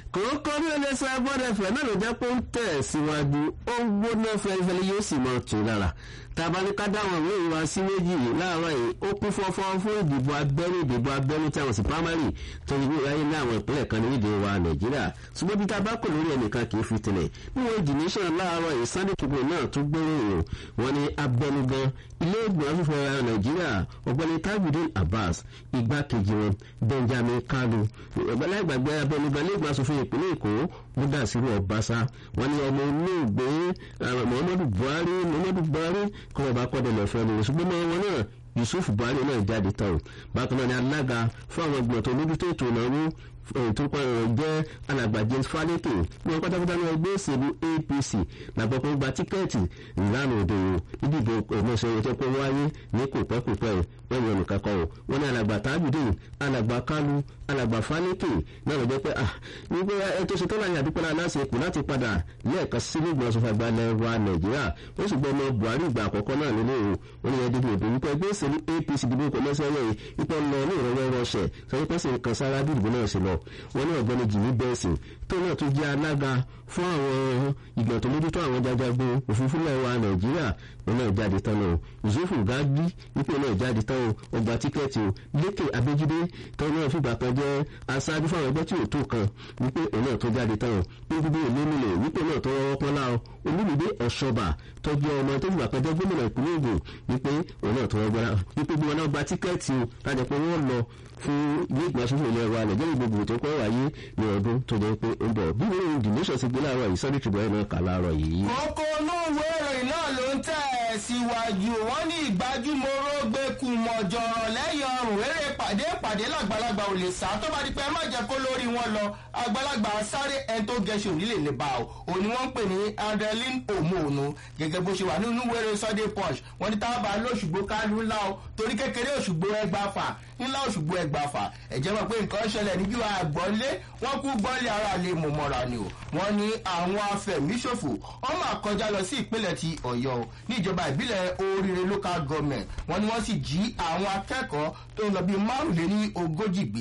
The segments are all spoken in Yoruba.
kòókò ní ẹlẹ́sẹ̀ agbọ́dẹ̀fẹ̀ náà ló jẹ́ pé ó ń tẹ̀ síwájú ó ń gbóná fẹ́lifẹ́li yóò sì mọ̀ tù lára tàbá ní ká dáwọn ìwé ìwà sí méjì láàárọ̀ yìí ó kún fọ́fọ́ fún ìdìbò abẹ́rú ìdìbò abẹ́rú tí àwọn sì primary tó ń gbé wáyé ní àwọn ìpínlẹ̀ kan ní ìdè wa nàìjíríà ṣùgbọ́n bí tá a bá kò lórí ẹnìkan kì í fi tilẹ̀ níwọ̀n ìdì nation láàárọ̀ yìí sunday tribune náà tún gbóró ìrò wọn ni abẹnugan ilé ìgbìmọ̀ fífọ́ ara nàìjíríà ọ̀gbẹ́ni tajudeen abbas igbákejì wọn benjamin kalu ọ̀gbẹ́láìgbàgbé abẹnugan ilé ìgbìmọ̀ asòfin ìpínlẹ̀ èkó mudasiru ọbaṣá wọn ni ọmọ olóògbé muhammadu buhari muhammadu buhari kọ́ ọba kọ́dẹ̀lẹ̀ fẹ́ lórí ṣùgbọ́n mọ́ wọn náà yusuf buhari náà jáde tán bákan náà ni alága fún àwọn ìgbìmọ̀ tó mójútó ètò ìnáwó tó pa ọ̀rọ̀ jẹ́ alàgbà james faleke ní wọn pátápátá ní ẹgbẹ́ òṣèlú apc làgbọ́ pé gba tíkẹ́ẹ̀tì ìlànà òde o nídìbò ìmọ̀ọ́sọ̀rọ̀ tó pé wáyé ní kò pẹ́ kò pẹ́ wọ́n yọ nìkan kan o wọ́n ní alàgbà tajudeen alàgbà kalu alàgbà faleke náà lọ jẹ́ pé ah wípé ẹ tó ṣe tó láyé àdúpẹ́ náà láti èkó láti padà lẹ́ẹ̀kan sí ní ìgbìmọ̀ sọfà gbalẹ̀ wa nàìjíríà ó sì gbọ́ ọmọ buhari ìgbà àkọ́kọ́ náà nínú o wọ́n ní ẹdínwó ìdò wípé ẹgbẹ́ òṣèlú apc dìbò kò lọ́sẹ̀ yẹn ipò lọ ní ìrọ̀wọ́ rọṣẹ̀ sọ wípé sì kan sára bí ìdìbò náà ṣe lọ wọ́n ní ọ̀gbẹ́ni jìnnì bẹ́ẹ̀sì tó náà tún jẹ́ alága fún àwọn ìgbọ̀n tó mójútó àwọn jajagun òfurufú lẹ́wà nàìjíríà wọn náà jáde tán o yusufu gadi wípé náà jáde tán o ọgbà tíkẹ́ẹ̀tì o lékè abéjídé tó náà fìgbà kan jẹ́ aṣáájú fáwọn ẹgbẹ́ tí ò tó kan wípé òun náà tó jáde tán o gbogbo ìlú wípé náà tó rọwọ́ pọ́nlá o olúmídé ọ̀ṣọ́bà tó jẹ́ ọmọ tó fìgbà kan jẹ́ gómìnà ìpínlẹ̀ ògùn wípé òun náà tó rọgbọ́n wípé gbogbo náà gba tíkẹ́ẹ̀tì o láti pé wọ́n lọ fún ilé ìgbà sófin ilẹ̀ wa nàìjíríà gbogbo tó kọ́ wáyé ní ọdún tó jẹ́ pé ó ń bọ̀ bí wọ́n ń dìníṣọ̀ sí gbé láàárọ̀ yìí sọ́dún ṣùgbọ́n náà kà láàárọ̀ yìí. kókó inú ìwé ìròyìn náà ló ń tẹ̀ síwájú wọn ní ìgbájúmọ́rọ́ gbẹ́kú mọ̀jọ̀rọ̀ lẹ́yìn ọrùn eré pàdé pàdé làgbàlagbà ò lè sá tó bá di pé ẹ má jẹ́ kó lórí wọn lọ àgbàlagbà sáré ẹni tó gẹ̀ẹ́sì òní lè lè bá o òní wọ́n ń pè ní adeline omoonu gẹ́gẹ́ bó ṣe wà nínú wẹ́rẹ́ sunday punch wọ́n ní tábà lóṣùgbó kálú ńlá o torí kékeré òṣùgbó ẹgbàáfà ńlá òṣùgbó ẹgbàáfà ẹ̀jẹ̀ mọ̀ pé nǹkan ṣẹlẹ̀ níjú àgbọ̀nlé wọ́n kú gbọ́nlé ara lè mọ̀ mọ́ra ni o wọ́n ní àwọn afẹ̀míṣòfò wọ́n máa kọjá lọ sí ìpínlẹ̀ ti ọ̀yọ́ ní ìjọba ìbílẹ̀ oríire local government wọ́n ní wọ́n sì jí àwọn akẹ́kọ̀ọ́ tó ń lọ bíi márùnléní ogójì gbé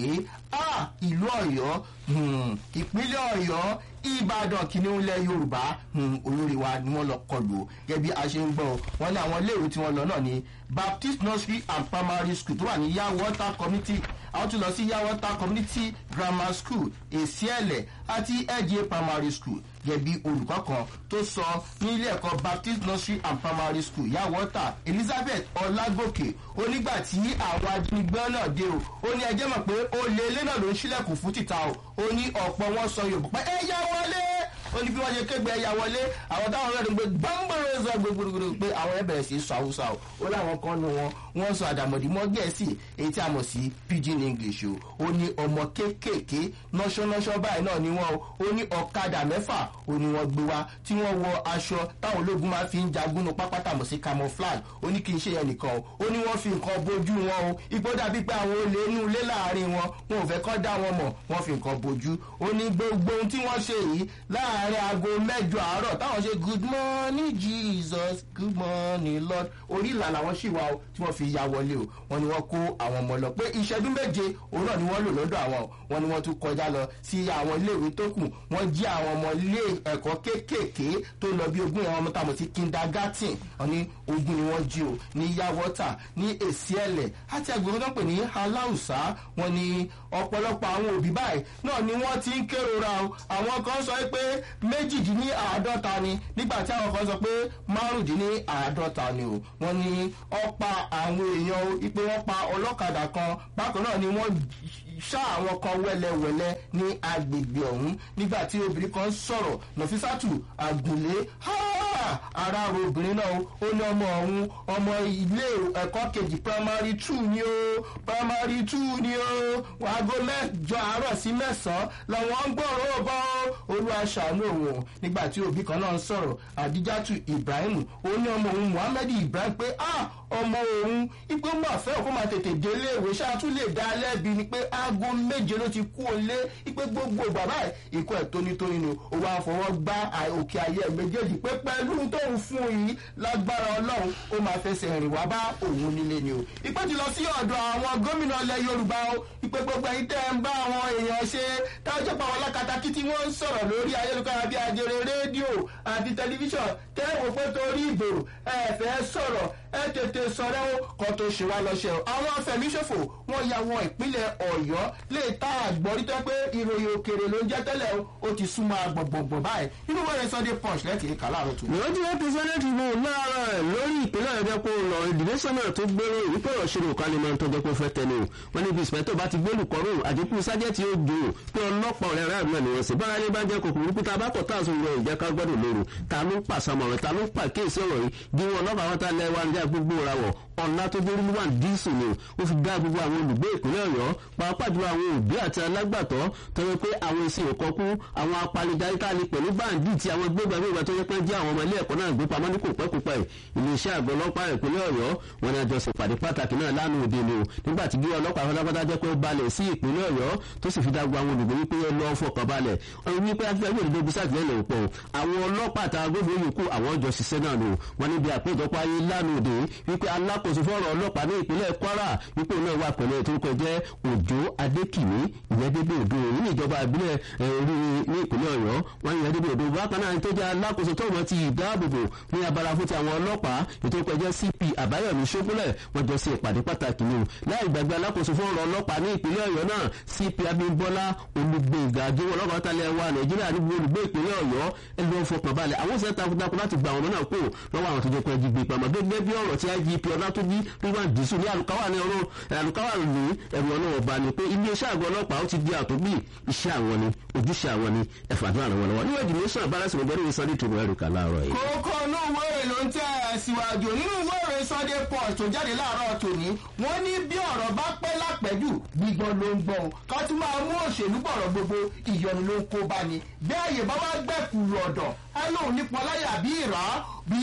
ìlú ọ̀yọ́ ìpínlẹ̀ ọ̀yọ́ ìbàdàn kìnìún ilẹ̀ yorùbá olórí wa ni wọ́n lọ kọlù o gẹ́gẹ́ bí a ṣe ń gbọ́ wọn ní àwọn iléèwé tí wọ́n lọ náà ní baptist nursery and primary school tó wà ní yawọta community àwọn tún lọ sí yawọta community grammar school èsìẹ̀lẹ̀ àti ẹ̀jẹ̀ primary school gẹ́gẹ́ bí olùkọ́ kan tó sọ ní ilé ẹ̀kọ́ baptist nursery and primary school yawọta elizabeth ọlágòkè onígbà tí àwọn ajínigbé náà dé o ó ní ẹjẹ́ mọ̀ pé ó lé ilé náà ló ń ṣílẹ̀kùn fún títà o ó ní ọ̀pọ̀ wọn sọ yorùbá pé ẹ yá wọlé ó ní bí wọ́n ṣe kégbe ẹ̀yà wọlé àwọn táwọn ọ̀rẹ́ gbé gbọ́ngbọ́rọ̀ sọ gbogbogbò pé àwọn ẹ̀ bẹ̀rẹ̀ sí sọ haúsá o ó láwọn kan nu wọn wọ́n sọ àdàmọ̀dì mọ́ gẹ̀ẹ́sì èyí tí a mọ̀ sí pidgin english o ó ní ọmọ kéékèèké nọ́ṣọ́nọ́ṣọ́ báyìí náà ni wọ́n o ó ní ọ̀kadà mẹ́fà ó ní wọ́n gbé wá tí wọ́n wọ aṣọ táwọn ológun máa fi ń jagun nu pápátá mọ̀ sí camouflage ó ní kí n ṣe yẹn nìkan o ó ní wọ́n fi nǹkan bojú wọn o ipò dàbí pé àwọn olè inú ilé láàrin wọn wọn ò fẹ́ kọ́ dá wọn mọ̀ wọ́n fi nǹkan bojú ó ní gbogbo ohun tí wọ́n ṣe yìí láàrin aago mẹ́jọ àárọ̀ táwọn ṣe good morning jesus good morning lord orí ìlà làwọn ṣì wá o tí wọ́n fi ya wọlé o wọ́n ní wọ́n kó àwọn ọmọ lọ pé ìṣẹ́jú méje òun náà ni wọ́n lò lọ́dọ̀ àwọn o wọ́n ní wọ́n tún kọjá lọ sí àwọn iléèwé tó kù wọ́n jí àwọn ọmọ ilé ẹ̀kọ́ kéékèèké tó lọ bí ogún àwọn ọmọ táwọn ti kindergarten wọ́n ní ogún ni wọ́n jí o ní yawọ́tà ní èsì ẹ̀lẹ̀ àti agbègbè tó ń pè ní aláùsá wọ́n ní ọ̀pọ̀lọpọ̀ àwọn òbí báyìí náà ni wọ́n ti ń kérora o àwọn kan sọ pé méjìdínláàádọ́ta ni nígbà tí àwọn kan sọ pé márùndínláàádọ́ta ni o wọ́n ní ọ̀pá àwọn èèyàn o ipe wọ́n pa ọlọ́kadà kan bákan náà ni wọ́n ṣá àwọn kan wẹ́lẹ́wẹ́lẹ́ ní agbègbè ọ̀hún nígbà tí obìnrin kan sọ̀rọ̀ nọ̀físàtù àgùnlé ara ro obìnrin náà ó ní ọmọ ọ̀hún ọmọ ilé ẹ̀kọ́ kejì primary two ni ó primary two ni ó aago mẹ́jọ àárọ̀ sí mẹ́sàn-án làwọn ń gbọ́rọ̀ bọ́ olúwa ṣàánú òun nígbà tí òbí kan náà ń sọ̀rọ̀ àdíjátù ibrahim ó ní ọmọ òun muhammed ibrahim pé ah ọmọ òun ipò máa fẹ́ kó máa tètè délé ìwé ṣáà tún lè dá lẹ́bi ni pé aago méje ló ti kú òun lé ipé gbogbo bàbá ẹ̀ ikú ẹ̀ tónítóní ni ó wá fọwọ́ gbá òkè ayé ẹ̀ méjèèjì pé pẹ̀lú tóun fún yìí lágbára ọlọ́run ó máa fẹsẹ̀ rìn wá bá òun nílé ni o ìpè ti lọ sí ọ̀dọ̀ àwọn gómìnà ilẹ̀ yorùbá o ìpè gbogbo ẹ̀yin tẹ́ ń bá àwọn èèyàn ṣe tájà jẹ́ pé àwọn alákatakí tí wọ́n ń sọ̀rọ̀ lórí ayélujára bíi ajere rédíò àti tẹlifíṣàn tẹ́wọ̀ pé torí ìbò ẹ fẹ́ sọ̀rọ̀ ẹ tètè sọ̀rọ̀ ó kọ́ tó ṣe wá lọ́ṣẹ̀ o àwọn afẹ̀míṣòfò wọ́n ya wọ ìpínlẹ̀ ọ̀yọ́ lè ta àgbọ̀rí tó pé ìròyìn òkèrè ló ń jẹ́ tẹ́lẹ̀ o ó ti súnmọ́ agbọ̀ngbọ̀ngbọ̀n báyìí nínú wẹ́rẹ́ sunday punch lẹ́tì kà láàárọ̀ tó. ìwọ́n tí wọ́n ti sẹ́nẹ́tì mú láàárọ̀ ẹ̀ lórí ìpínlẹ̀ ọ̀jọ́ pé ó lọ ìdílé sọ́nà tó gbéró ìwípé ọ̀ṣun òkàlẹ̀ máa ń tọ́jọ́ pé ó fẹ́ tẹnu wọn níbi ìsìpẹ́tọ̀ bá ti gbólù kọ́rù àdínkù sájẹ́tì ó jò pé ọlọ́pàá ọ̀rẹ́ rẹ̀ náà nìyẹn sí bára ní bá jẹ́ kòkòrò pé tá a bá kọ̀ tá a sùn lọ ìjẹ́ ká gbọ́dọ̀ lóru ta ló ń pàṣàmọ̀ràn ta ló ń pàkíyèsí ọ̀rọ̀ yìí bí wọn ọlọ́pàá wọn ta lẹ́wà ń já gbogbo ra wọ̀ ọ̀la tó dé rímú one díìsù ni ó fi dá gbogbo àwọn olùgbé ìpínlẹ̀ ọ̀yọ́ pàápàá jùlọ àwọn òbí àti alágbàtọ́ tọ́jú pé àwọn èsì òkọ́kú àwọn apanidarí tá a lè pẹ̀lú báńdì tí àwọn gbégbàgbégbà tó yẹ pé jẹ́ àwọn ọmọ ilé ẹ̀kọ́ náà gbé pamọ́ ní kò pẹ́ kò pẹ́ iléeṣẹ́ àgọ́ ọlọ́pàá ìpínlẹ̀ ọ̀yọ́ wọn ni àjọṣe pàdé pàtàkì náà lánàá òde ni o nígbà tí bí ọlọ́pàá fọlápátá jẹ́ pé ó balẹ̀ sí ìpínlẹ̀ ọ̀yọ́ tó sì fi dá gbogbo àwọn olùgbé wípé ẹ lọ́ọ́ fọkàn balẹ̀ ọ̀run wípé afẹ́fẹ́ ìdílé bí sàtìlẹ́yìn òpó àwọn ọlọ́pàá àtàwọn agbófinró yòókù àwọn ọjọ́ ṣiṣẹ́ náà nù wọn níbi àpéjọpọ̀ ayé lánàá òde wípé alákòóso fọ́rọ̀ ọlọ́pàá ní ìpínlẹ̀ kwara wípé òun náà wà pẹ̀lú ètò ìkọ̀ jẹ́ òjò adékìní ìyẹn dédé òdo òun ní ìjọba ìbílẹ̀ orí ní ìpínlẹ̀ ọ̀yọ́ wọn ìyẹn dédé òdo bákan náà tó jẹ́ alákòóso tó mọ̀ ti ìdáàbòbò ní abala fún ti àwọn ọlọ́pàá ètò ìkọ̀ jẹ́ cp àbáyọ̀mí ṣókúlẹ̀ wọ́n jọ sí ìpàdé pàtàkì ni láì gbàgbé alákòóso fún ọ̀rọ̀ ọlọ́pàá ní ìpínlẹ̀ ọ̀yọ́ náà cp abímbọ́lá olùgbèǹgà àjẹwò ọlọ́pàá tálẹ̀ wa nàìjíríà níbi olùgbé ìpínlẹ̀ ọ̀yọ́ ẹni ló ń fọkàn balẹ̀ àwọn òṣèlú takuntakun láti gba àwọn ọmọ náà kó lọ́wọ́ àwọn tó jẹ́ pé ẹjí gbé pamọ́ gẹ́gẹ́ bí ọ̀rọ̀ tí igp ọlátúnjí ríwáǹd dìísù ní àlùkáwà ní ọ̀rọ̀ àlùkáwà ní ẹ̀rù ọlọ́wọ́ bá ní pé iléeṣẹ́ àgọ́ ọlọ́pàá ó ti di àtúgbì iṣẹ́ àwọn ni ojúṣe àwọn ni ẹ̀fà àdúrà rẹ̀ wọ́n lọ́wọ́ níwọ̀n ìdìbò sàn abára sọ̀rọ̀ bẹ́ẹ̀ ní sunday tó rẹ̀ kà láàárọ̀ yìí. kókó inú ìwé ìròyìn ló ń tẹ́ ẹ síwájú nínú ìwé ìròyìn sunday punch tó jáde láàárọ̀ tòní wọ́n ní bí ọ̀rọ̀ bá pẹ́ lápẹ́jù gbígbọ́n ló ń gbọ́n ká tún máa mú òṣèlú bọ̀rọ̀ gbogbo ìyọnu ló ń kó bá ní bí àyè bá wá gbẹ̀kú lọ̀dọ̀ á lóun nípọn láyà bí ìrà bí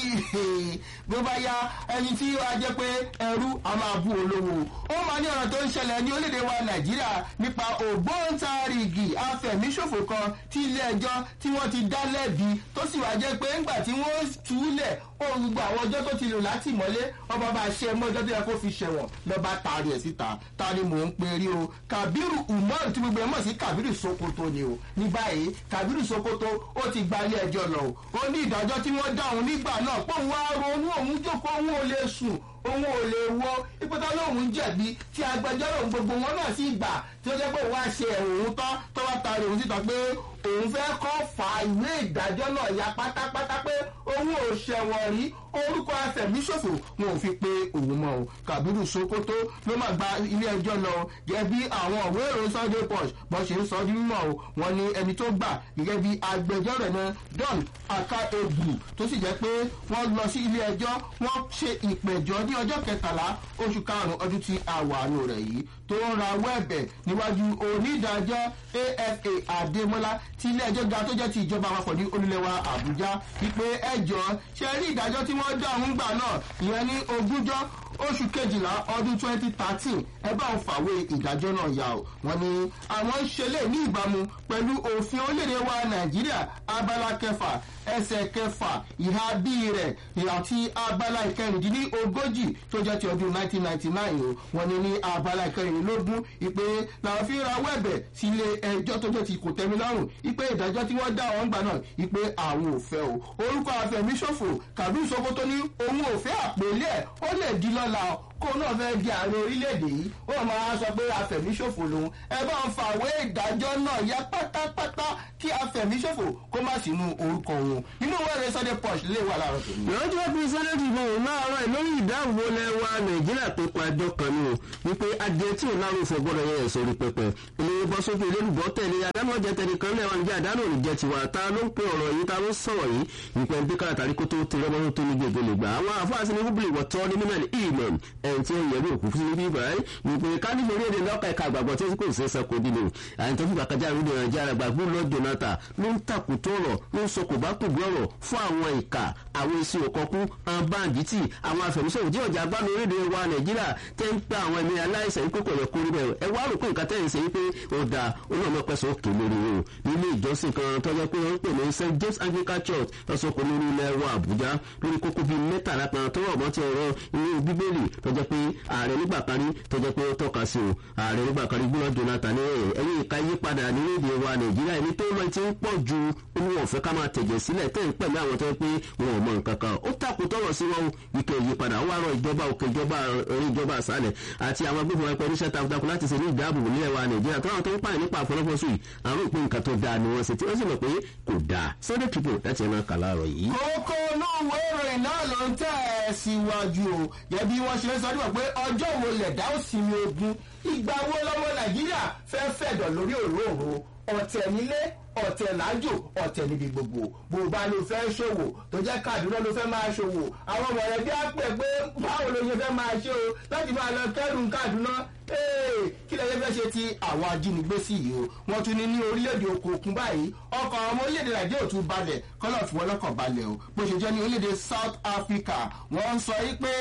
bó bá ya ẹni tí ó jẹ́ pé ẹrú a máa bú olówó ó máa ní ọ̀rọ̀ tó ń ṣẹlẹ̀ ní orílẹ̀-èdè wa nàìjíríà nípa ògbóǹtarìgì afẹ̀míṣòfò kan tí ilé ẹjọ́ tí wọ́n ti dá lẹ́bi tó sì wá jẹ́ pé ńgbà tí wọ́n túlẹ̀ ó gbogbo àwọn ọjọ́ tó ti lò láti mọ́lé ọba bá ṣe mọ́ ọjọ́ tó yẹ kó fi ṣẹ̀wọ̀n lọ́ba taari ẹ̀ síta ta ni mò ń pe rí o kabiru umar tí gbogbo ẹ̀ mọ̀ sí kabiru sokoto ni o ní báyìí kabiru sokoto ó ti gba ilé ẹjọ́ lọ o ó ní ìdájọ́ tí wọ́n dá òun nígbà náà pé òun wá ronú òun jókòó òun ò lè sùn òun ò lè wọ ìpótá lóun jẹ̀bi tí agbẹjọ́rò gbogbo wọn náà sì gbà tí ó jẹ́ pé òun á ṣe òun tán tó wá taari òun síta pé òun fẹ́ kọ́ fa ìwé ìdájọ́ náà ya pátápátá pé òun ò ṣẹ̀wọ̀n rí orúkọ afẹ̀míṣòfò wọn ò fi pe òun mọ́ o kàbírù sokoto ló máa gba ilé ẹjọ́ lọ gẹ́gẹ́ bí àwọn òwe ìròyìn sunday punch bó ṣe ń sọ ọdún mímọ́ o wọn ní ẹni tó gbà gẹ́gẹ́ bí agbẹjọ́rò náà don aka egwu tó sì jẹ́ pé wọ́n lọ sí ilé ẹjọ́ wọ́n ṣe ìpẹ̀jọ́ ní ọjọ́ kẹtàlá oṣù karùn-ún ọdún tí a wà nù rẹ̀ yìí tó ń ra wẹ́ẹ̀bẹ̀ níwájú onídàájọ́ afa adémọ́lá tí ilé ẹjọ́ ga tó jẹ́ ti ìjọba àpapọ̀ ní olúlẹ̀wà àbújá wípé ẹjọ́ ṣe rí ìdájọ́ tí wọ́n dá òun gbà náà ìyẹn ní ogúnjọ́ oṣù kejìlá ọdún twenty thirteen ẹ bá ń fàwé ìdájọ́ náà yà ó wọ́n ní àwọn ń ṣe lè ní ìbámu pẹ̀lú òfin orílẹ̀-èdè wa nàìjíríà abala kẹfà ẹsẹ̀ kẹfà ìhà bíi rẹ̀ àti abala ìkẹrìndínlógójì tó jẹ́ ti ọdún nineteen ninety nine o wọ́n ní ní abala ìkẹrìndínlógún ìpè làwọn fi ra wẹ́ẹ̀bẹ̀ sí ilé ẹjọ́ tó jẹ́ ti kò tẹ́mi lọ́rùn ìpè ìdájọ́ tí wọ́n dá àwọn gbà náà ìpè àwọn ò fẹ́ o orúkọ àfẹ̀míṣòfò kàbí ìṣòkòtò ní òun ò fẹ́ àpèlé ẹ̀ ó lè di lọ́la kó náà fẹ́ di ààrẹ orílẹ̀-èdè yìí ó máa sọ pé afẹ̀míṣòfò lòun ẹ bá ń fàwé ìdájọ́ náà yá pátápátá kí afẹ̀míṣòfò kó má sínú orúkọ òun nínú wẹ́rẹ́ sunday punch lè wà láàárọ̀ tòun. lọ́jọ́ pé sẹ́nẹ́tì ìbọn òun náà rẹ̀ lórí ìdáàbò lẹ́wà nàìjíríà pé pàjọ kan ní o wípé adìẹ tí ò lárò fọ gbọ́dọ̀ yẹ ẹ̀sọ́ orí pẹpẹ ìlérí bọ́ sókè lélùbọ́ tẹ̀lé adámọ̀jẹ tẹ̀lé kan lẹ́wà níjà àdánù òní jẹ́ tiwa ta ló ń pe ọ̀rọ̀ yìí ta ló ń sọ̀rọ̀ yìí ìpẹ́ ń díkà àtàrí kó tó ti rọ́mọ́ tó ní gbègbè lè gbà àwọn àfáàsì ní húbìlì wọ̀tọ́ ní mímẹ́lì ìmọ̀n ẹ̀yìn tí ó yẹ bí òkú fún ibi ìbáyé wípé kánífò orí èdè lọ́kà ẹ̀ka àgbàgbọ́ tí kò ṣeé sẹ́kọ̀ọ́ dínú àyìn tó fìgbà kájà ìrúdè nàìjíríà àgbàgbọ́ lọ́jọ́ náà jonathan ló ń tàkùtọ̀ ọ̀rọ̀ ló ń sọ kò bá kò gbọ́ ọ̀rọ̀ fún àwọn ìka àwọn èsì òkọ̀kú àwọn báńdíìtì àwọn àfẹ̀míṣòwò tí ọjà gbá lórílẹ̀ wa nàìjíríà tẹ́ ń pa àwọn ẹ̀mí aláìsàn yìí pé kò yẹ kó rí bẹ́ẹ̀ ẹ wá rò pé nǹkan tẹ́yìn ṣe yí pé ó da olóòmọ pẹ̀sẹ̀ òkè lórí o nílé ìjọsìn kan tó jẹ́ pé wọ́n ń pè ní st james anglican church lọ́sọ̀kọ̀ lórí ilẹ̀ wa àbújá lórí kókó bíi mẹ́tàlá kan tó rọ̀ mọ́ ti ọ̀rọ̀ ilé bíbélì tó jẹ́ pé ààrẹ nígbà kan rí tó jẹ́ pé ó tọ́ka sí o ààrẹ nígbà kan rí gbọ́dọ̀ jonathan ní ẹ̀yìn ìka yípadà nílẹ̀ wa nàìjíríà ẹni tó máa ti ń pọ̀ ju olúwa ọ̀fẹ́ ká máa tẹ̀jẹ̀ sílẹ̀ tẹ̀ ń pẹ̀lú àwọn tó yẹ pé wọn ò mọ nǹkan kan ó takò tọrọ sí wọn ike ìyípadà ó wá rọ ìjọba òkè ìjọba orí ìjọba àṣálẹ̀ àti àwọn agbófinró ẹ̀pẹ́ oníṣẹ́ takuntakun láti ṣe ní ìdáàbòbò nílẹ̀ wa nàìjíríà tó àwọn tó ń pààyàn nípa àfọlọ́fọ́sù yìí àwọn òpin nǹkan tó dáa ni wọ́n ṣe tí wọ́n sì mọ̀ pé kò dáa sunday people láti ẹ̀ máa kà láàárọ̀ yìí. kókó inú ìwé ìròyìn náà ló ń tẹ̀ ẹ́ síwájú o yẹ bí wọ́n ṣe ń sọ nípa pé ọjọ́ wo lẹ̀dá ó sinmi ogun ìgbà wo lọ́mọ nàìjíríà fẹ́ fẹ̀dọ̀ lórí òróòro ọ̀tẹ̀ nílé ọ̀tẹ̀ lájò ọ̀tẹ̀ níbi gbogbo bó bá ló fẹ́ ṣòwò tó jẹ́ kàdúrà ló fẹ́ máa ṣòwò àwọn mọ̀lẹ́bí á pè pé báwo ló ṣe fẹ́ máa ṣe o láti máa lọ kẹ́rù kàdúrà kí lẹ́yìn fẹ́ ṣe ti àwọn ajínigbé sí yìí o wọ́n tún ní ní orílẹ̀-èdè oko òkun báyìí ọkọ̀ ọmọ orílẹ̀-èdè nàìjíríà ò tún balẹ̀ kọ́lọ̀ fún wọn lọ́kọ̀ balẹ̀ o bó ṣe jẹ́ ní orílẹ̀-èdè south africa wọ́n ń sọ yìí pé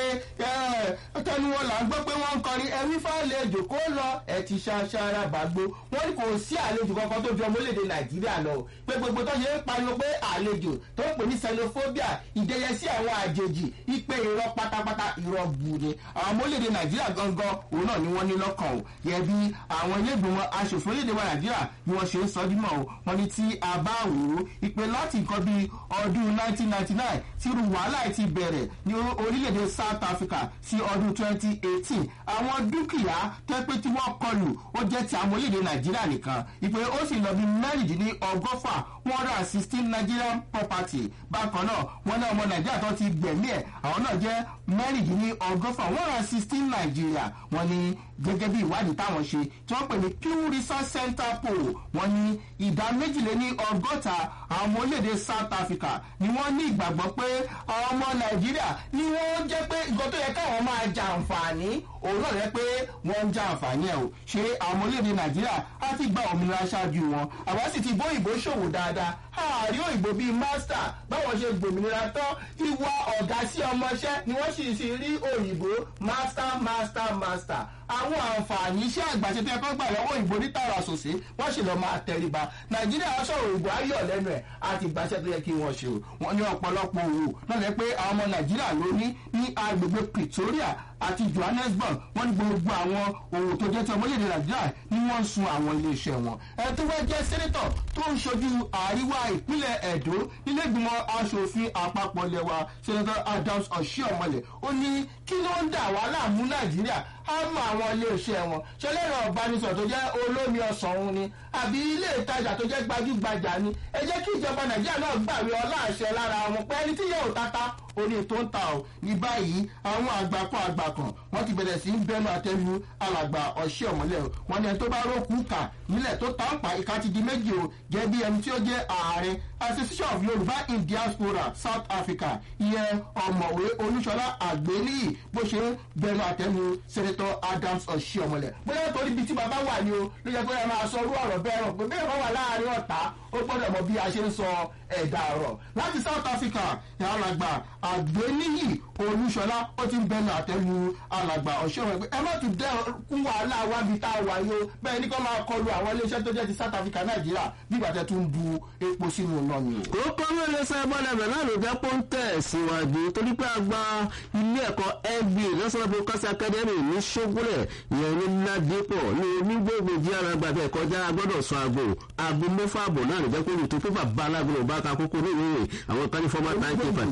tẹnu wọn là ń gbọ́ pé wọ́n ń kọrin ẹ̀mí fàlejò kó lọ ẹ̀ ti ṣaṣara bàgbó wọ́n ní kò sí àlejò kankan tó ju ọmọ orílẹ̀-èdè nàìjíríà lọ pé gbogbo tó ṣe ń pariwo pé àlejò tó ń pè ní xenophobia ìdẹyẹsí àwọn àjèjì ìpè irọ́ pátápátá irọ́ bu ni àwọn ọmọ orílẹ̀-èdè nàìjíríà gangan òun náà ni wọ́n ní lọ́kàn o yẹ bí àwọn iléègbìmọ̀ aṣòfin orílẹ̀-èdè wa nàìjíríà bí wọ́n ṣe ń sọ dímọ̀ o wọ́n ní tí a bá wò ó ìpè láti nǹkan bíi ọdún 1999 tí irú wàhálà ti bẹ̀rẹ̀ ní orílẹ̀-èdè south africa sí ọdún 2018 àwọn dúkìá tẹ́pẹ́ tí wọ́n kọlù ó jẹ́ ti àwọn orílẹ̀-èdè nàìjíríà nìkan ìpè ó sì lọ bí mẹ́rìndínlẹ́ ọgọ́fà one hundred and sixteen nigerian property bákan náà wọ́n ní ọmọ nàìjíríà tó ti gbẹ̀mí ẹ̀ àwọn náà jẹ́ mẹ́rìndínlẹ́ ọgọ́fà one hundred and sixteen nàìjíríà wọ́n ní gẹ́gẹ́ bí ìwádìí táwọn ṣe tí wọ́n pè ní pew research center poll wọ́n ní ìdá méjìléní ọgọ́ta àwọn ọmọ orílẹ̀-èdè south africa ni wọ́n ní ìgbàgbọ́ pé àwọn ọmọ nàìjíríà ni wọ́n jẹ́ pé nǹkan tó yẹ káwọn máa jàǹfààní òun náà rẹ pé wọ́n ń jàǹfààní ẹ̀ o ṣé àwọn ọmọ orílẹ̀-èdè nàìjíríà á ti gba òmìnira ṣáájú wọn àwa sì ti bó ìbò ṣòwò dáadáa àárí òyìnbó bíi master báwọn ṣe gbòmìnira tán ìwà ọ̀gá sí ọmọṣẹ́ ni wọ́n sì sì rí òyìnbó master master master àwọn àǹfààní iṣẹ́ àgbàṣe tó yẹ kó gbà lọ́wọ́ òyìnbó ní tààrà sòsí wọ́n sì lọ́ọ́ máa tẹríba nàìjíríà sọ̀rọ̀ òyìnbó ayọ̀ lẹ́nu ẹ̀ àti ìgbàṣẹ́ tó yẹ kí wọ́n ṣe o wọ́n ní ọ̀pọ̀lọpọ̀ òwò náà lẹ́ pé àwọn ọmọ nàìjíríà ló ní ní agbègbè pretoria àti johannesburg wọ́n ní gbogbo àwọn òwò tó jẹ́ ti ọmọlẹ́dẹ̀ nàìjíríà ni wọ́n ń sun àwọn iléeṣẹ́ wọn. ẹ tó wá jẹ́ sẹ́nẹ́tọ̀ tó ń ṣojú àríwá ìpínlẹ̀ ẹ̀dó nílẹ̀gbìmọ̀ asòfin àpapọ̀ lẹ́wà sẹ́nẹ́tọ̀ adams ọ̀ṣíọ̀mọlẹ̀ ó ní kí ló ń dà wá láàmú nàìjíríà á mọ àwọn iléeṣẹ́ wọn ṣẹlẹ́rọ̀ ọ̀bánisọ̀ tó jẹ́ olómi ọ̀sán òun ni àbí ilé ìtajà tó jẹ́ gbajúgbajà ni ẹ jẹ́ kí ìjọba nàìjíríà náà gbàwé ọlá àṣẹ lára wọn pé ẹni tí yóò tata orí tó ń ta ò ní báyìí àwọn àgbàkọ àgbàkàn wọn ti bẹ̀rẹ̀ sí ń bẹnu àtẹnu alàgbà ọ̀ṣẹ́ ọ̀mọ́lẹ̀ o wọn ni ẹni tó bá rókù kà nílẹ̀ tó ta ń pa ìka ti di méjì o jẹ́ bí ẹni tí ó jẹ́ ààrẹ association of yorùbá in diaspora south africa ìyẹn ọ̀mọ̀wé olúṣọlá àgbéníyì bó ṣe ń bẹnu àtẹnu sẹ́nẹ́tọ̀ adams ọ̀ṣẹ́ ọ̀mọ́lẹ̀ bóyá torí ibi tí bàbá wà ní o ló yẹ kó yẹ máa sọ orú ọ̀rọ̀ bẹ́ẹ̀ rọ̀ pé bẹ́ẹ̀ bá wà láàrin ọ̀tá ó gbọ́dọ̀ mọ bí a ṣe ń sọ ẹ̀dá ọ̀rọ̀ láti south africa ní alàgbà àgbéníyì olúṣọlá ó ti ń bẹnu àtẹnu alàgbà ọ̀ṣẹ́ ọ̀rọ̀ pé ẹ má tún dẹ́kun wàhálà wábi tá a wà yó bẹ́ẹ̀ ní kó máa kọlu àwọn iléeṣẹ́ tó jẹ́ ti south africa nàìjíríà bí ìgbà tẹ́ tún bu epo sínú náà ni o. ó kọ́ ló lè sọ ẹbọn ẹbẹ náà ló jẹ́ pọ́ńtẹ̀ síwájú torí pé àgbà ilé ẹ̀kọ́ fba national broadcast academy ní ṣógúnlẹ̀ ìyẹn ní ládìpọ̀ ní onígbògbòjì arágbá bẹ́ẹ̀ kọjá gbọ́dọ̀ sọ aago aago mẹ́fà àbọ̀ náà ló jẹ́ pé olùtò pépà bá alágbèrè bá ka kókó ní ìwé rẹ̀ àwọn kan ní fọ́mà táì pépà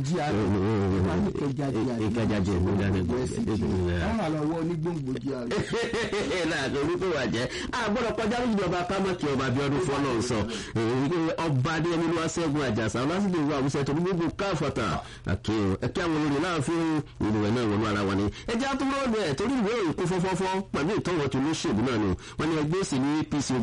ìkẹjàjẹ ìlú dáná wọ́n wà lọ́wọ́ onígbòǹgbò jí ààrẹ. láàrin orúkọ wà jẹ́ àgbọ̀dọ̀ kọjá lójúdọ̀ba kámọ́kì ọba abiodun fọlọ́ sọ ọba adéyẹmí ló wá sẹ́gun àjàsà ọlásìlè ìwà àwùsẹ̀ tó ní gbogbo káfọ̀tà ẹ̀kẹ́ àwọn olórí náà fi ìlú rẹ̀ náà wọnú ara wọn ni ẹjẹ́ àtúmọ̀ ọ̀dọ̀ ẹ̀ torí ìwé òyìnbó fọ́fọ́fọ́ pẹ̀lú ìtọ́wọ́ tó lóṣèlú náà ni wọ́n ní ẹgbẹ́ òsì ní apc ogun àfọ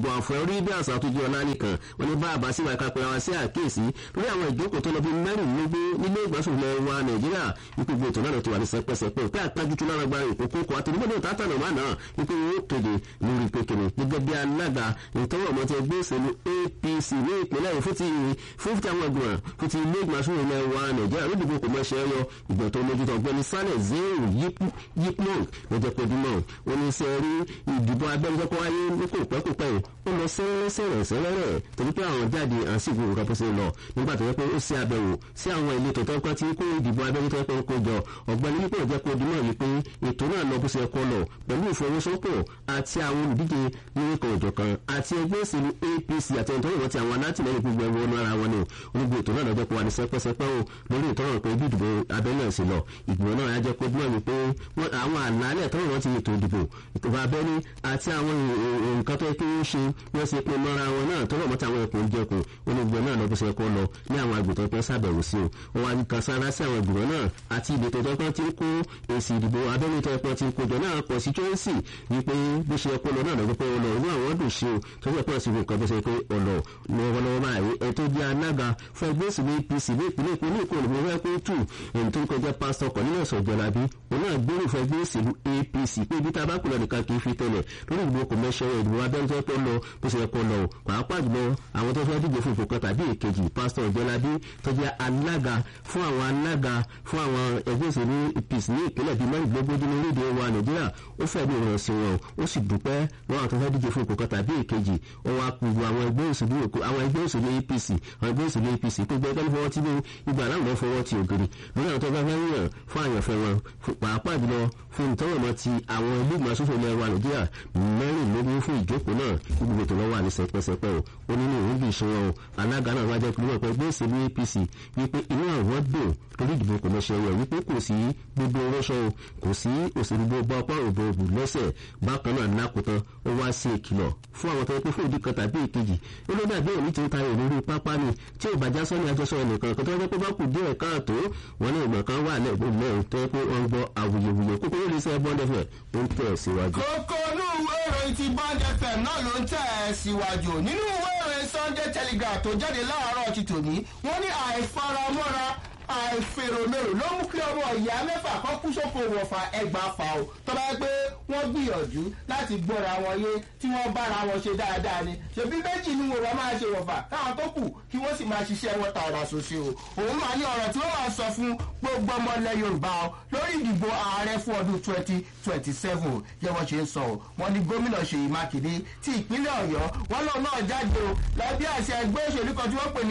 orí bí àṣà tó jẹ́ ọ̀la nìkan wọn ní bá àbá síwáyé kápẹ́ wa sí àkíyèsí lórí àwọn ìjókòó tó lọ bí mẹ́rìnlélógún nílé ìgbàsókè wa nàìjíríà wípé gbogbo ètò náà ti wà ní sẹpẹsẹpẹ pé àtàjútú lára gba ìkókó kọ àti nígbàdàn tátànà wà náà wípé wọn ó kéde lórí pékeré gẹ́gẹ́ bí alága ìtọ́wọ̀ ọmọ ti ẹgbẹ́ òṣèlú apc ní ìpínlẹ̀ yìí fún ti fún ti àwọn ẹgbẹ́ fún ti ilé ìgbàsókè ilẹ̀ wa nàìjíríà ló dìbò kò mọ̀ṣẹ́ yọ ìgbọ̀n tó mójútó ọgbẹ́ni sálẹ̀ zero yipmon lọ́jọ́ pé dímọ̀ ó ní sẹ́ rí ìdìbò abẹ́rẹ́ tó wáyé ní kò pẹ́ kò pẹ́ ó lọ sẹ́rẹ́sẹ̀rẹ̀ sẹ́rẹ́rẹ́ torí pé àwọn jáde à ń sì gbogbo nǹkan bó ṣe lọ nígbà tó yẹ pé ó ṣe àbẹ̀wò sí àwọn ìletò tó kọ́ tí kó ìdìbò abẹ́rẹ́ tó yẹ pé ó kó jọ ọ̀gbẹ́ni nípò jẹ́ kó dímọ̀ yìí pé ètò náà lọ bó ṣe kọ́ lọ pẹ̀lú ìfọwọ́sowọ́pọ̀ àti àwọn olùdíje lórúkọ ìjọkan àti ẹgbẹ́ òṣèlú apc àti ẹni tó yẹ wọ́n ti àwọn alátìlẹyìn gbogbo ẹ̀wọ̀n ọ̀nà ara wọn ni onígbò ètò náà lọ́jọ́ pé wà ní sẹ́pẹ́sẹ́pẹ́ o lórí ìtọ́rọ̀ pé ibi ìdìbò abẹ́lẹ̀ sí lọ ìgbìmọ̀ náà yá jẹ́ kó dímọ̀ wípé àwọn àlàálẹ̀ tọ́rọ̀ wọn ti ètò ìdìbò ìtòbá abẹ́ni àti àwọn nǹkan tó yẹ kí wọ́n ṣe wọ́n ṣe pé mọ́ra wọn náà tọ́rọ̀ mọ́ta àwọn ẹ̀kọ́ ìjẹkùn onígbìmọ̀ náà lọ́bùsọ ẹ̀kọ́ lọ ní àwọn àgbètò pẹ́ sàbẹ̀wò sí o wọn wá kan sára sí àwọn ìgbìmọ̀ náà àti ìletò tó pọ́n ti ń kó èsì ìdìbò abẹ́ni tó pọ́n ti ń kójọ náà pọ̀ sí chelsea wípé bó ṣe ẹ̀kọ́ lọ náà lọ́jọ́ pé ó lọ inú àwọn dùn sí o tó ṣe pọ̀ sí nǹkan bó ṣe pé ọ̀lọ́ lọ́wọ́lọ́wọ́ báyìí ẹ̀ tó jẹ́ alága fún ẹgbẹ́ òsì ní apc ní ìpínlẹ̀ èkó ní ìkọlù mọ́ fẹ́ kó tù èyí tó ń kọjá pásítọ̀ kọ̀ nínú ọ̀sán ìjọlábí òun náà gbórí fún ẹgbẹ́ òsèlú apc pé ibi tá a bá kú lọ nìkan kì í fi tẹ̀lẹ̀ lórí ìdìbò kò mẹ́ṣẹ́ ìdìbò abẹ́rẹ́ tó pọ̀ lọ bó ṣe kọ́ lọ pàápàá jùlọ àwọn tó fẹ́ díje fún ìfòkọ tàbí èkejì pásítọ̀ ìjọlábí tó jẹ́ alága fún àwọn alága fún àwọn ẹgbẹ́ òsèlú apc ní ìpínlẹ̀ bíi mẹ́rìndínlógójì ní orílẹ̀-èdè wa nàìjíríà ó fẹ́ bí ìrìn sí wọn ó sì dúpẹ́ lọ́wọ́ àwọn tó fẹ́ díje fún ìfòkọ tàbí èkejì ó wá kúrú àwọn ẹgbẹ́ òsèlú àwọn ẹgbẹ́ òsèlú apc àwọn ẹgbẹ́ òsèlú apc tó gbẹ́ kẹ́lí fọwọ́ tí ìgbà aláwọ̀ lọ́ fọwọ́ ti ògiri lórí àwọn tó bá fẹ́ yàn fún àyànfẹ́ wọn pàápàá jùlọ fún ìtọ́wọ̀mọ́ ti àwọn ilé ìgbìmọ̀ asòfin ilẹ̀ wa nàìjíríà mẹ́rìnlélógún fún ìjókòó náà gbogbo ètò lọ́wọ́ àní sẹpẹsẹpẹ o ó nínú ìwé bí ìṣòro o alága náà wájẹ́ kúrò ọ̀pẹ ẹgbẹ́ òsèlú apc wípé inú àwọn dùn lórí ìdìbò kò mọ̀ ṣe yẹ wípé kò sí gbogbo rọ́ṣọ́ o kò sí òṣèlú gbogbo ọpá òbò òbò lẹ́sẹ̀ bákan náà lákòótán ó wá sí ìkìlọ̀ fún àwọn tó yẹ pé fún ìdí kan tàbí ìkejì ó ló dàbí òní tí ń tayọ lórí pápá ni tí ò bàjá sọ́ni àjọṣọ ẹnìkan kan tó yẹ pé bá kù díẹ̀ káàtó wọn ní ìgbọ̀n kan wà lẹ́gbẹ̀ẹ́ lẹ́yìn tó yẹ pé wọ́n gbọ́ awuyewuye kókó yóò lè sẹ́ bọ́ndẹ̀fẹ̀ ó ń tẹ̀ síwájú. kókó inú ìwé ìròyìn ti bond fm náà ló ń tẹ̀ ẹ́ síwájú nínú ìwé ìròyìn sunday telegraph tó jáde láàárọ̀ ti tòní wọ́n ní àìfaramọ́ra àìfèròmèrò ló mú kí ọmọ ìyá mẹ́fà kan kú sóko wọ̀fà ẹgbàá fà ó tọ́ba yẹ pé wọ́n gbìyànjú láti gbọ́ra wọn yé tí wọ́n bára wọn ṣe dáadáa ni ṣèbí méjì ni wọ́n máa ṣe wọ̀fà káwọn tó kù kí wọ́n sì máa ṣiṣẹ́ wọn tààrà ṣoṣo o òun máa ní ọ̀rọ̀ tí wọ́n máa sọ fún gbogbo ọmọ ilẹ̀ yorùbá o lórí ìdìbò ààrẹ fún ọdún twenty twenty seven yẹ wọ́n ṣe ń sọ o wọ́n ní gómìnà ṣèyí mákindé ti ìpínlẹ̀ ọ̀yọ́ wọ́n lọ́ọ̀ náà jáde o lábí àṣẹ ẹgbẹ́ òṣèlú kan tí wọ́n pè ní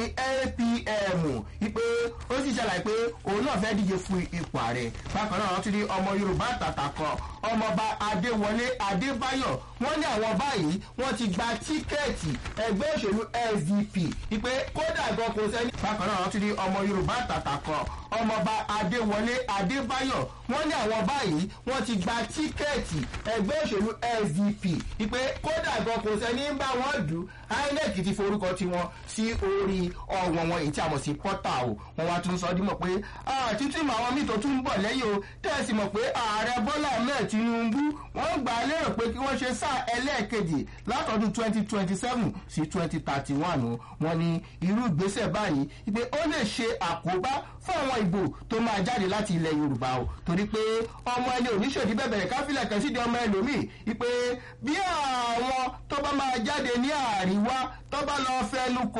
apm ìpè ó sì ṣàlàyé pé òun náà fẹ́ díje fún ipò ààrẹ bákan náà wọ́n ti ní ọmọ yorùbá tàtà kan ọmọọba adéwọlé adébáyọ̀ wọ́n ní àwọn báyìí wọ́n ti gba tíkẹ́ẹ̀tì ẹgbẹ́ òṣèlú sdp ìpè kódà gan kò sẹ́ni. bákan náà wọ́n ti ní ọmọ yorùbá tàtà kan ọmọọba adéwọlé adébáyọ̀ wọ́n ní àwọn báyìí wọ́n ti gba tíkẹ́ẹ̀tì ẹgbẹ́ òṣèlú sdp ìpè kódà gan kò sẹ́ni ń bá wọn dù inec ti forúkọ tiwọn sí orí ọ̀wọ̀n wọn èyí tí a mọ̀ sí pọ́tà o wọ́n wá tún sọ dímọ̀ pé títí mọ àwọn míì tó tún ń bọ̀ lẹ́yìn o tẹ́sí mọ̀ pé ààrẹ bọ́lá ahmed tinubu wọ́n gbà á lérò pé kí wọ́n ṣe sáà ẹlẹ́ẹ̀kejì látọdún twenty twenty seven sí twenty thirty one o wọ́n ní irú ìgbésẹ̀ báyìí pé ó lè ṣe àkóbá fún àwọn ìbò tó máa jáde láti ilẹ̀ yorùbá o torí pé ọmọ ẹni oníṣòdì bẹ̀bẹ̀rẹ̀ káfílẹ̀ kan sídìí ọmọ ẹlòmíì wípé bí àwọn tó bá máa jáde ní àríwá tó bá lọ fẹnu kò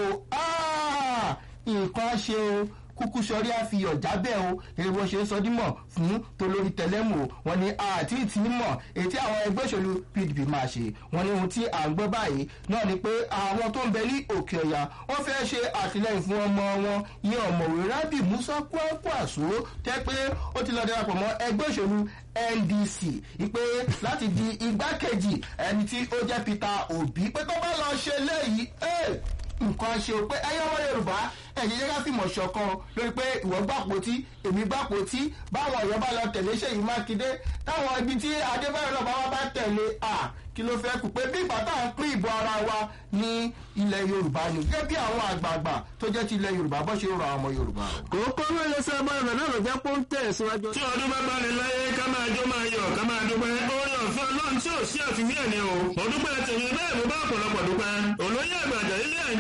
nǹkan ṣe o kúkú sọrí àfihàn jábẹ́ o èrè bó ṣe ń sọ dímọ̀ fún tolórí tẹlẹ́mù o wọn ni àti ìtì mọ̀ ètí àwọn ẹgbẹ́ òṣèlú pdp máa ṣe wọn ni ohun tí à ń gbọ́ báyìí náà ni pé àwọn tó ń bẹ ní òkè ọ̀yà wọ́n fẹ́ ṣe àtìlẹyìn fún ọmọ wọn ìyẹn ọ̀mọ̀wé rábì musa kwakwaso tẹ́ pé ó ti lọ darapọ̀ mọ́ ẹgbẹ́ òṣèlú ndc ìpè láti di igbákejì ẹni tí ó jẹ́ peter obi pé tó bá lọ ṣe léyìí nǹkan ṣe o pé ẹyẹ ọmọ yorùbá ẹ̀jẹ̀ jẹ́ ká fìmọ̀ ṣọ̀kan lórí pé ìwọ gbàpótí èmi gbàpótí báwọn ọ̀yọ́ bá lọ tẹ̀lé ṣèyí mákindé táwọn ibi tí adébáyọ̀ náà bá wá bá tẹ̀lé à kí ló fẹ́ kù pé bí ìgbà táwọn pín ìbò ara wa ní ilẹ̀ yorùbá ni gẹ́gẹ́ bí àwọn àgbààgbà tó jẹ́ ti ilẹ̀ yorùbá bọ́ ṣe ń rọ àwọn ọmọ yorùbá. kòókó ló lè sọ ọmọ rẹ náà ló jẹ́ pé ó ń tẹ̀ síwájú. tí ọdún bá gbani láyé ká máa jó máa yọ̀ ká máa dúpẹ́ orí ọ̀fẹ́ ọlọ́run tí ò sí àfiwé ẹ̀ ni o mo dúpẹ́ tèmi bẹ́ẹ̀ mo bá ọ̀pọ̀lọpọ̀ dúpẹ́ olóyè àgbàjọ ilé